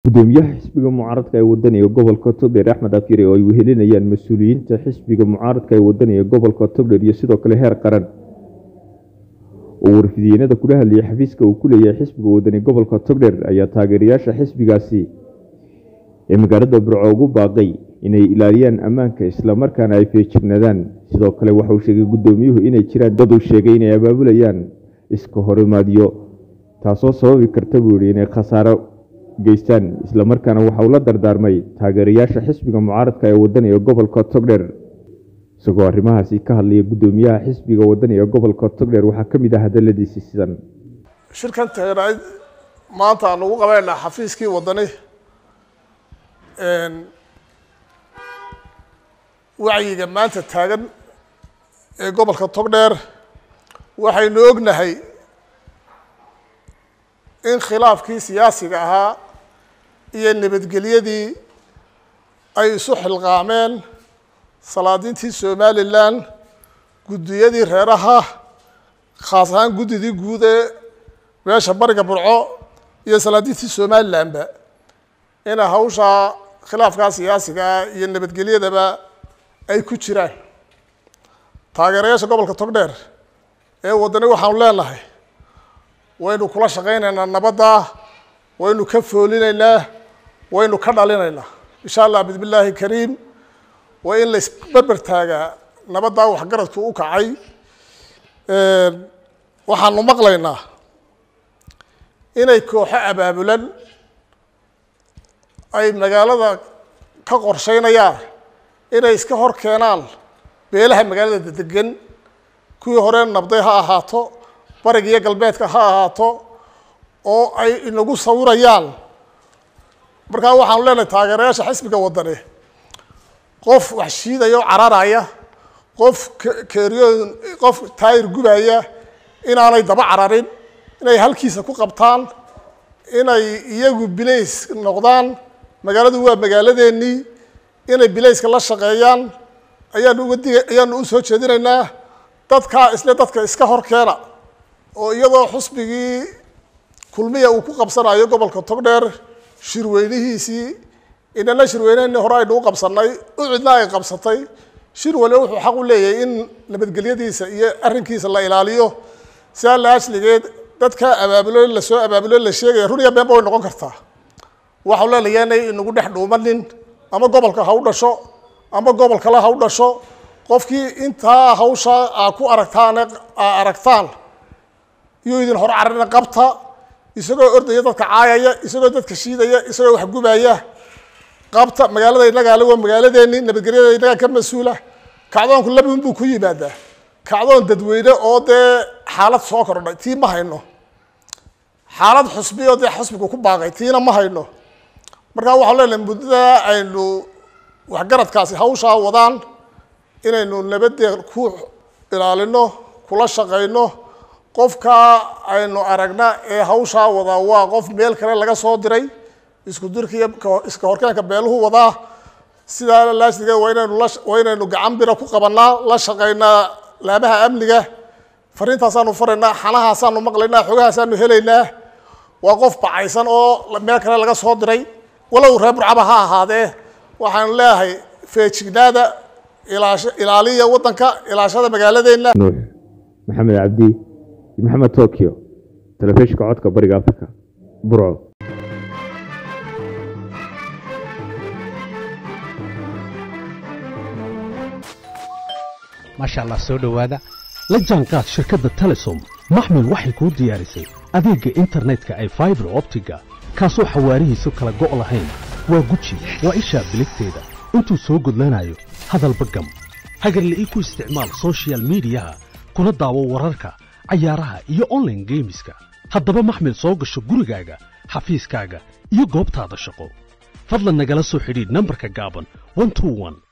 gudoomiyaha xisbiga mucaaradka ee wadaniga gobolka togdheer axmed afyare oo ay wehelinayaan mas-uuliyiinta xisbiga mucaaradka ee wadaniga gobolka togdheer iyo sidoo kale heer qaran oo warfidiyeenada kula hadlayay xafiiska uu ku leeyahay xisbiga wadani gobolka togdheer ayaa taageerayaasha xisbigaasi ee magaalada burco ugu baaqay inay ilaaliyaan ammaanka islamarkaana ay feejignaadaan sidoo kale waxauu sheegay gudoomiyuhu inay jiraan dad uu sheegay inay abaabulayaan iska horimaadyo taasoo sababi karta buu yihi inay khasaaro geystaan islamarkaana waxa uu la dardaarmay taageerayaasha xisbiga mucaaradka ee wadaniga gobolka togdheer isagoo arrimahaasi ka hadlaya gudoomiyaha xisbiga wadaniga gobolka togdheer waxaa ka mid ah hadaladiisi sidan shirkan taageerayd maanta aan ugu qabeynaa xafiiskii wadani wacyiga maanta taagan ee gobolka togdheer waxaynu ognahay in khilaafkii siyaasiga ahaa iyo nabadgelyadii ay isu xilqaameen salaadiintii somalilan guddiyadii reeraha khaas ahaan guddidii guud ee meesha bariga burco iyo salaadiintii somalilanba ina hawshaa khilaafkaa siyaasiga ah iyo nabadgelyadaba ay ku jiraan taageerayaasha gobolka togdheer ee waddani waxaanu leenahay waynu kula shaqaynaynaa nabadda waynu ka foolinaynaa waynu ka dhalinaynaa insha allah bismi illaahi kariim waa in laisberber taagaa nabaddaa waxgaradku u kacay waxaanu maqlaynaa inay kooxo abaabulan ay magaalada ka qorsheynayaan inay iska hor keenaan beelaha magaalada degan kuwii hore nabday ha ahaato bariga iyo galbeedka ha ahaato oo ay inagu sawirayaan markaa waxaanu leenahay taageerayaasha xisbiga wadani qof wax shiidaya o cararaya qof keeriyoon qof taayir gubaya inaanay daba cararin inay halkiisa ku qabtaan inay iyagu bilays noqdaan magaaladu waa magaaladeennii inay bilayska la shaqeeyaan ayaanu uga diga ayaanu u soo jeedinaynaa dadkaa isle dadka iska hor keena oo iyadoo xusbigii kulmiya uu ku qabsanayo gobolka togdheer shirweynihiisii inana shirweyneheni hore aynu u qabsanay ucidna ay qabsatay shir waliba wuxuu xaq u leeyahay in nabadgelyadiisa iyo arrinkiisa la ilaaliyo sidaa la asligeed dadkaa abaabulo lasoo abaabulo la sheegaya run iyo beenba way noqon kartaa waxau leenayaa inay inagu dhex dhuumanin ama gobolka ha u dhasho ama gobol kale ha u dhasho qofkii intaa hawsha aa ku aragtaan aa aragtaan iyuu idin hor carina qabta isagoo ordaya dadka caayaya isagoo dadka shiidaya isagoo waxgubaya qabta magaalada inagaale waa magaaladeeni nabadgelyada inagaa ka mas-uula kacdoonku labin buu ku yimaadaa kacdoon dadweyne oo dee xaalad soo kordhay tii ma hayno xaalad xusbi oo dee xusbigu ku baaqay tiina ma hayno markaa waxaan leenahay muddada aynu waxgaradkaasi hawshaa wadaan inaynu nabadee ku ilaalino kula shaqayno qofka aynu aragna ee hawshaa wadaa waa qof meel kale laga soo diray isku dirka iyo iska horkeenka beeluhu wadaa sidaa laasliga waa inaynu la waa inaynu gacan bira ku qabanaa la shaqaynaa laamaha amniga fariintaasaanu faraynaa xanahaasaanu maqlaynaa xogahaasaanu helaynaa waa qof bacaysan oo meel kale laga soo diray walow reer burcaba ha ahaadee waxaanu leeyahay feejignaada ilaash ilaaliya waddanka ilaashada magaaladeenna nuux maxamed cabdi iyo maxamed tokyo telefishinka codka bariga africa burco maasha allah soo dhowaada la jaanqaad shirkadda telesom maxmil waxay kuu diyaarisay adeegga internetka ay faibar optiga kaasoo xawaarihiisu kala go' lahayn waa guji waa ishaa biligteeda intuu soo gudlanayo hadalba gam hagarle ii ku isticmaal sochial midiyaha kuna daawo wararka cayaaraha iyo onlaine geemiska haddaba maxmil soo gasho gurigaaga xafiiskaaga iyo goobtaada shaqo fadlan nagala soo xidhiidh nambarka gaaban